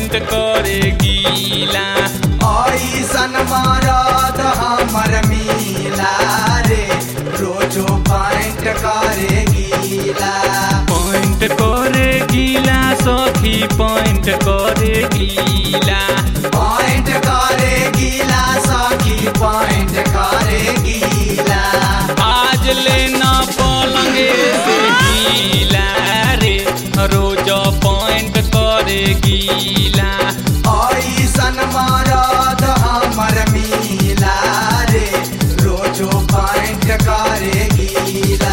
point करे गीला ऐसन मरद हमर मिला रे रोजो पॉइंट करे गीला पॉइंट करे गीला सखी पॉइंट करे गीला पॉइंट करे गीला सखी पॉइंट करे गीला आज लेना पलंगे से गीला रे रोज पॉइंट करे गीला ऐसन मरद हमर मिला रे रोजो पॉइंट करे गीला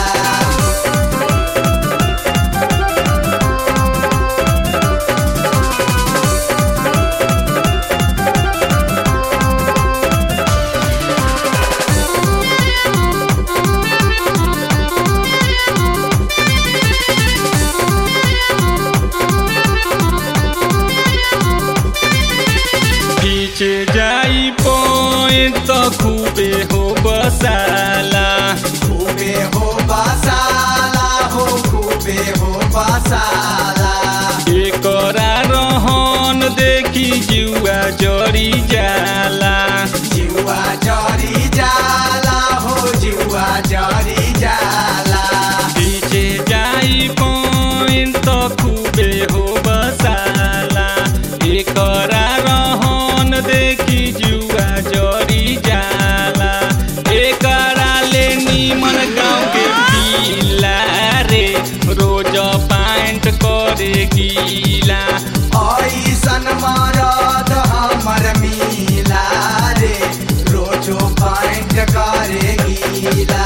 पीछे जाई पॉइंट तो खूबे हो बसाला खूबे हो बसाला हो खूबे हो बसाला एकरा रहन देखी जुआ जरी जाला जिवा जरी जाला हो जिवा जरी जाला पीछे जाई पॉइंट तो खूबे हो बसाला एकरा रहन देखी जुआ जरी जाला एकरा ले नीमन गाँव के पीला रे रोज पाइंट करे गीला ऐसन मरद हमर मिला रे रोजो पॉइंट करे गीला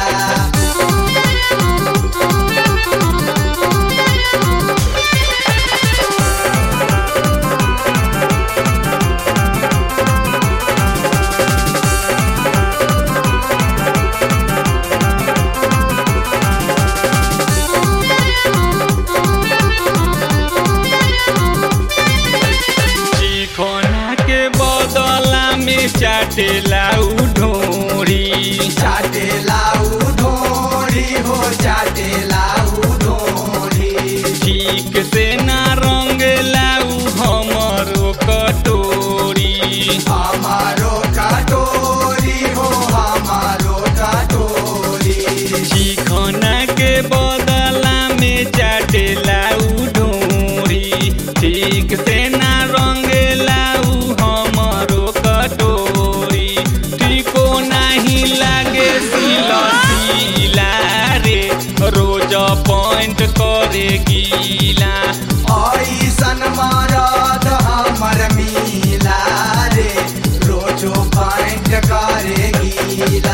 चिखोना के बदला में चाटेला उ ढोरी चाटे लाऊ ढोरी हो चाटे लाऊ ढोरी ठीक से ना रंग लाऊ हमरो कटोरी हमारो कटोरी हो हमारो कटोरी चिखोना के बदला में चाटेला उ ढोरी ठीक से ना रंग लाऊ हमरो कटोरी टिको नाही लागे सिला सिला रे रोज पॉइंट करे गीला ऐसन मरद हमर मिला रे रोजो पॉइंट करे गीला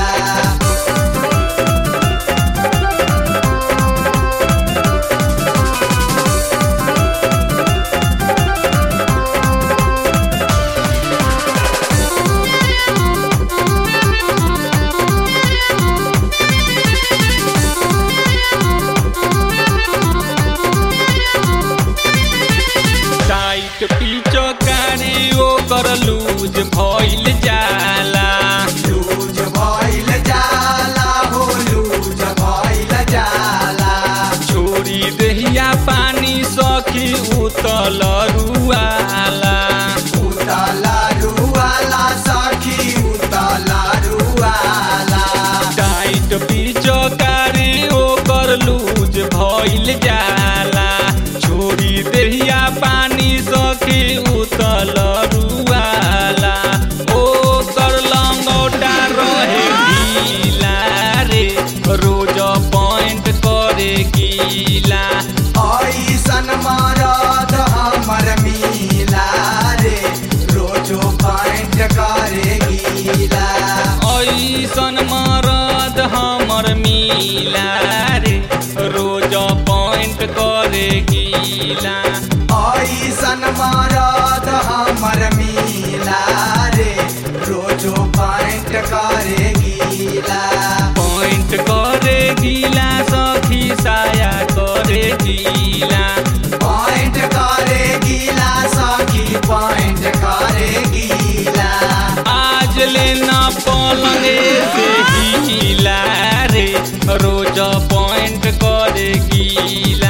टाइट पीछो कारी ओकर लूज भइल जाला लूज भइल जाला हो लूज भइल जाला छोरी देहिया पानी सखी उतल रुआला उतला रुआला सखी उतला रुआला टाइट पीछो कारी ओकर लूज भइल जाला छोरी देहिया पानी सखी उतल रुआला ओकर लंगोटा रहे ढीला रे रोज पॉइंट करे गीला ऐसन मरद हमर मिला रे रोजो पॉइंट करे गीला ऐसन मरद हमर मिला रे रोज पॉइंट करे गीला ऐसन मरद हमर मिला रे रोजो पॉइंट करे गीला पॉइंट करे गीला सखी साया करे गीला पॉइंट करे गीला सखी पॉइंट करे गीला आज लेना पलंगे से गीला रे रोज पॉइंट करे गीला